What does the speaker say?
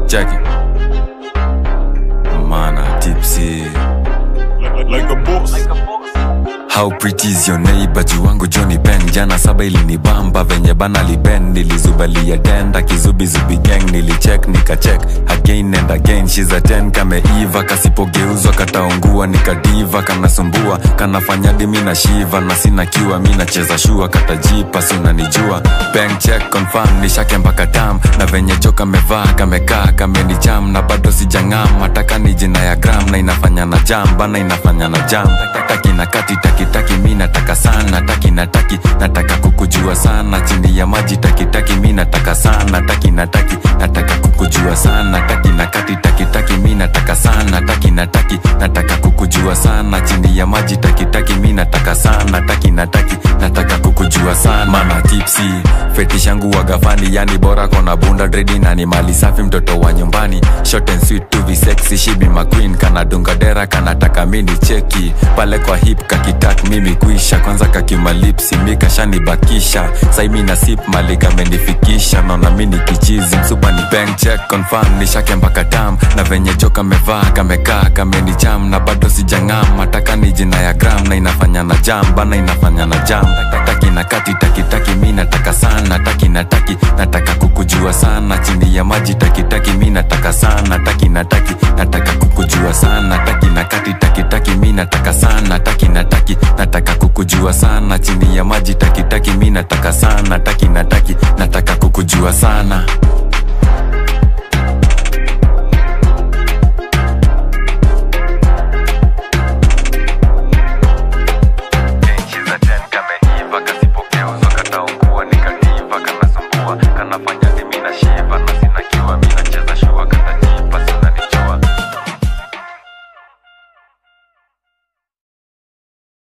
cheki mana tipsy like a boss. How pretty is your neighbor juu wangu Johnny Ben jana saba ilinibamba venye bana liben nilizubalia denda kizubizubi gang nilicheck nikacheck again and again she's a 10 kameiva kasipogeuzwa kataungua nikadiva kanasumbua kanafanya dimi na shiva na sina kiwa mi nacheza shua katajipa si unanijua bank check confirm nishake mpaka tam na venye jo kamevaa kamekaa kamenicham na bado sijang'am hataka ni jina ya gram na inafanya na jam bana inafanya na jam taki na kati taki taki mi nataka sana taki na taki nataka kukujua sana chini ya maji taki taki mi nataka sana taki na taki nataka kukujua sana taki na kati taki taki mi nataka sana taki na taki nataka kukujua sana chini ya maji taki taki mi nataka sana taki na taki nataka kukujua sana mana tipsi fetish yangu wagafani yani bora kona bunda dredi na ni mali safi mtoto wa nyumbani short and sweet to be sexy she be my queen kana dunga dera kanataka mini cheki pale kwa hip kakitak mimi kuisha kwanza kakimalipsi mikashanibakisha saimi na sip mali kamenifikisha naona mini kichizi msupa ni bank check confirm nishake mpaka tam na venye jo kamevaa kamekaa kamenicham na bado sijang'am hataka ni jina ya gram na inafanya na jam bana inafanya na jam taki na kati taki taki mi nataka sana taki na taki nataka kukujua sana chini ya maji taki taki mi nataka sana taki na taki nataka kukujua sana taki na kati taki taki mi nataka sana taki na taki nataka kukujua sana chini ya maji taki taki mi nataka sana taki na taki nataka kukujua sana